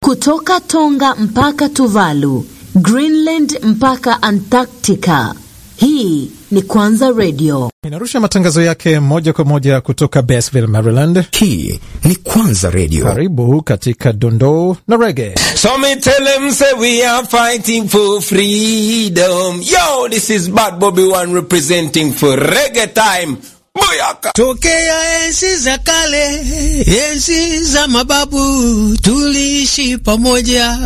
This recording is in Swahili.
kutoka Tonga mpaka Tuvalu, Greenland mpaka Antarctica. Hii ni Kwanza Radio. Inarusha matangazo yake moja kwa moja kutoka Basville, Maryland. Hii ni Kwanza Radio. Karibu katika dondoo na rege. So me tell them say we are fighting for freedom. Yo, this is Bad Bobby One representing for reggae time. Buyaka. Tokea enzi za kale, enzi za mababu, tuliishi pamoja